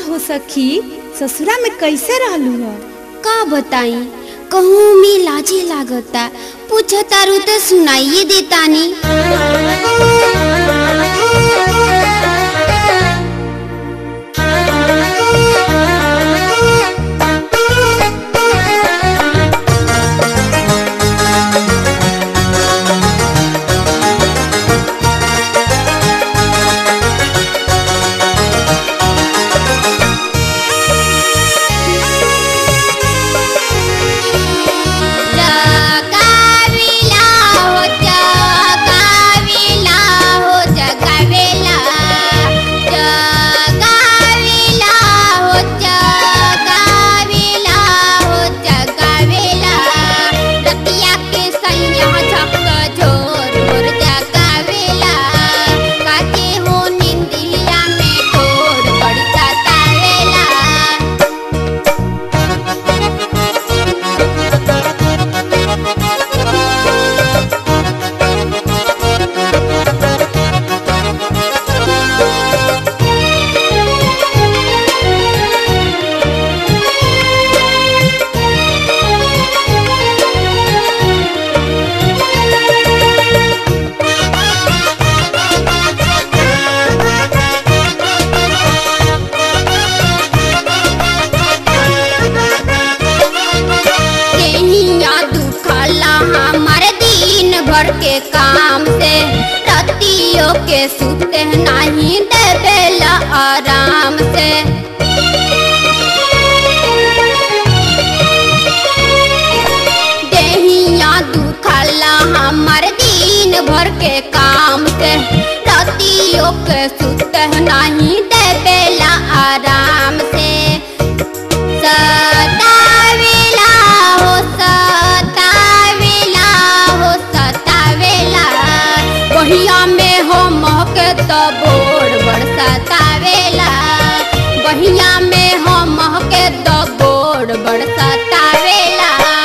हो सखी ससुरा में कैसे रहलू हो का बताई कहूँ में लाजे लागता पूछ तारू तो सुनाइए देतानी जगावेला हो जगावेला हो जगावेला जगावेला हो जगावेला हो जगावेला रतिया के सैया झक झोर मोर जगावेला काटे हो निंदिया में ठोर बड़ी सतावेला केहिया दुखला हमार दिन भर के काम से रतियों के सुते नहीं देवेला आराम से देहिया दुखला हमार दिन भर के काम से रतियों के सुते नहीं देवेला आराम से सतावेला हो सतावेला हो सतावेला बहिया में हो महके तो बोर बड़ सतावेला बहिया में हो महके तो बोर बड़ सतावेला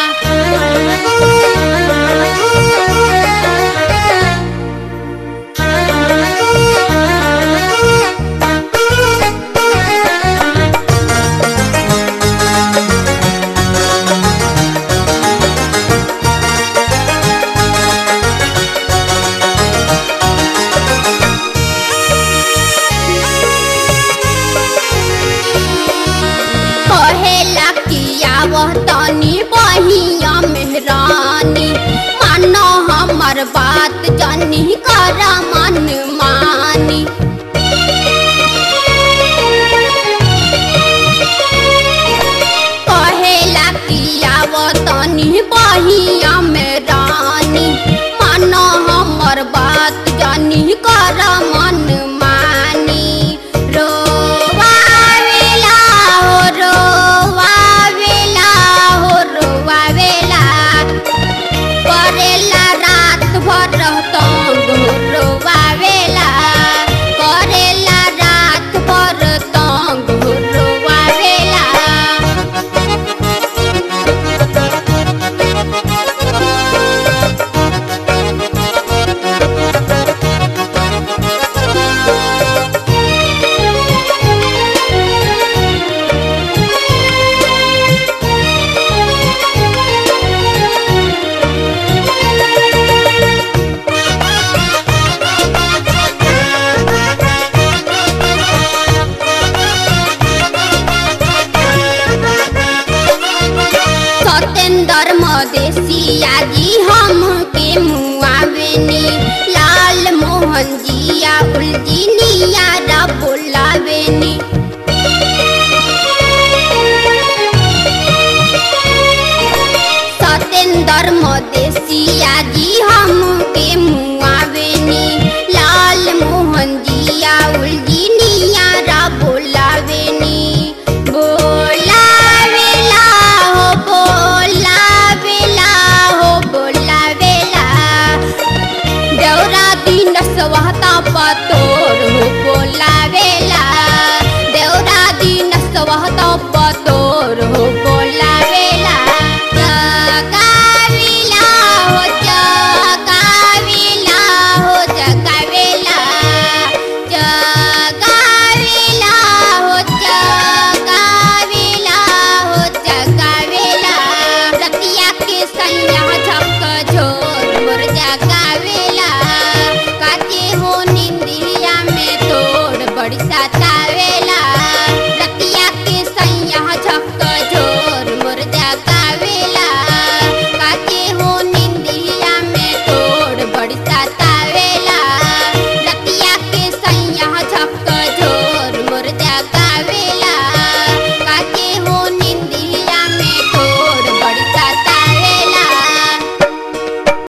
कहेला किया वह तनी बहिया मेहरानी मानो हमर बात जनी कर मन मानी कहेला किया वह तनी बहिया